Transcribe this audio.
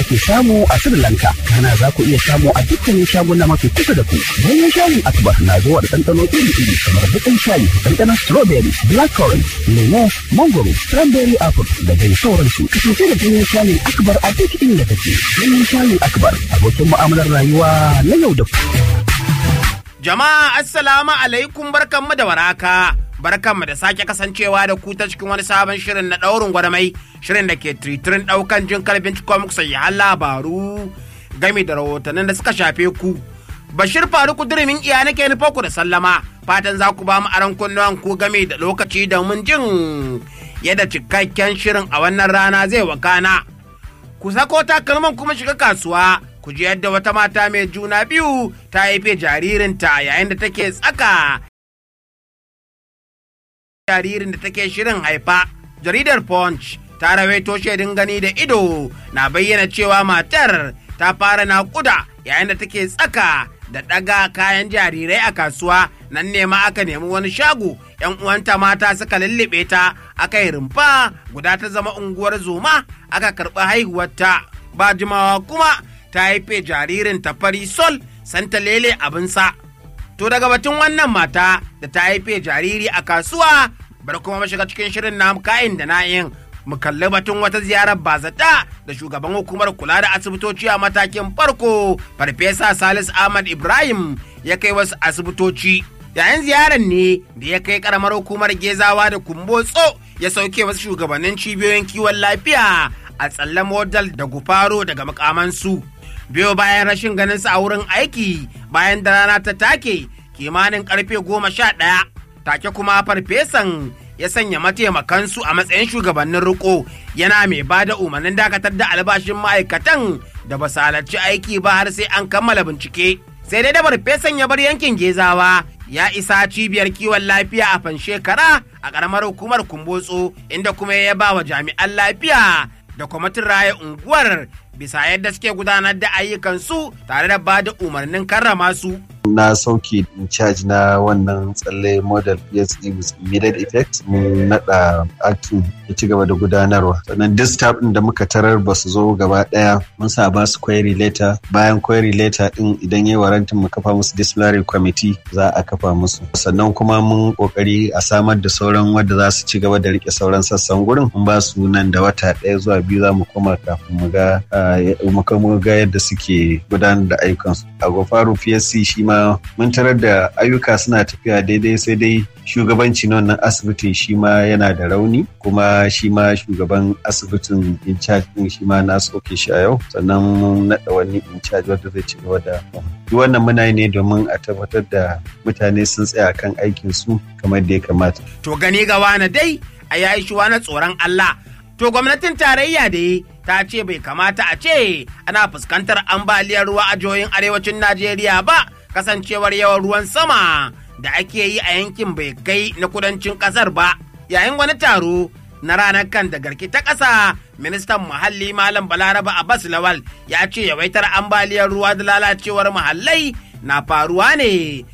ake samu a Sri Lanka. Kana za ku iya samu a dukkanin shaguna mafi kusa da ku. Ganyen shayin Akbar na zuwa da ɗanɗano iri-iri kamar baƙin shayi, ɗanɗanon strawberry, blackcurrant, lemo, mangoro, cranberry apple da dai sauransu. Kasance da ganyen shayin Akbar a duk inda kake. Ganyen shayin Akbar abokin mu'amalar rayuwa na yau da kullum. Jama'a assalamu alaikum barkanmu da waraka. Barkanmu da sake kasancewa da ku ta cikin wani sabon shirin na ɗaurin gwarmai shirin da ke tritirin ɗaukan jin kalbin cikon muku sayyan labaru game da rahotannin da suka shafe ku. Bashir Faruku dirimin iya nake nufa ku da sallama fatan za ku ba mu aron kunnuwan ku game da lokaci domin jin yadda cikakken shirin a wannan rana zai wakana. Ku sako takalman kuma shiga kasuwa ku ji yadda wata mata mai juna biyu ta haife jaririnta yayin da take tsaka jaririn da take shirin haifa jaridar punch ta rawaito shaidin gani da ido na bayyana cewa matar ta fara naƙuda yayin da take tsaka da ɗaga kayan jarirai a kasuwa nan ne ma aka nemi wani shago yan uwanta mata suka lullube ta aka yi rumfa guda ta zama unguwar zoma aka karɓi haihuwarta ba jimawa kuma ta haife jaririn ta fari sol santa lele abinsa. To daga batun wannan mata da ta haife jariri a kasuwa bar kuma mashiga cikin shirin na kayan da na'in mu kalli batun wata ziyarar bazata da shugaban hukumar kula da asibitoci a matakin farko farfesa salis ahmad ibrahim ya kai wasu asibitoci yayin ziyarar ne da ya kai karamar hukumar gezawa da kumbotso ya sauke wasu shugabannin cibiyoyin kiwon lafiya a tsalle modal da gufaro daga makamansu. biyo bayan rashin ganin sa a wurin aiki bayan da rana ta take kimanin karfe goma sha ɗaya take kuma farfesan ya sanya mataimakansu a matsayin shugabannin riko yana mai ba da umarnin dakatar da albashin ma'aikatan da ba su halarci aiki ba har sai an kammala bincike sai dai da farfesan ya bar yankin gezawa ya isa cibiyar kiwon lafiya a fanshekara a ƙaramar hukumar kumbotso inda kuma ya ba wa jami'an lafiya da kwamitin raya unguwar bisa yadda suke gudanar da ayyukansu tare da ba da umarnin karrama su. na sauke in charge na wannan tsalle model PSD with immediate effect mun nada acting ya ci gaba da gudanarwa sannan duk staff din da muka tarar ba su zo gaba daya mun sa ba su query letter bayan query letter din idan yayi warantin mu kafa musu disciplinary committee za a kafa musu sannan kuma mun kokari a samar da sauran wanda za su ci gaba da rike sauran sassan gurin mun ba su nan da wata daya zuwa biyu za mu koma kafin mu ga mu ga yadda suke gudanar da ayyukansu a gofaru PSC shi ma mun tarar da ayyuka suna tafiya daidai sai dai shugabanci na wannan asibitin shi ma yana da rauni kuma shi ma shugaban asibitin in charge din shi ma na soke shi a yau sannan mun naɗa wani in charge wanda zai ci gaba da duk wannan muna yi ne domin a tabbatar da mutane sun tsaya kan aikin su kamar da ya kamata. To gani ga wani dai a yayi shi wani tsoron Allah. To gwamnatin tarayya da ta ce bai kamata a ce ana fuskantar ambaliyar ruwa a jihohin arewacin Najeriya ba kasancewar yawan ruwan sama da ake yi a yankin bai kai na kudancin kasar ba yayin wani taro na ranar kan da garki ta ƙasa ministan muhalli malam balaraba abbas lawal ya ce yawaitar ambaliyar ruwa da lalacewar muhallai na faruwa ne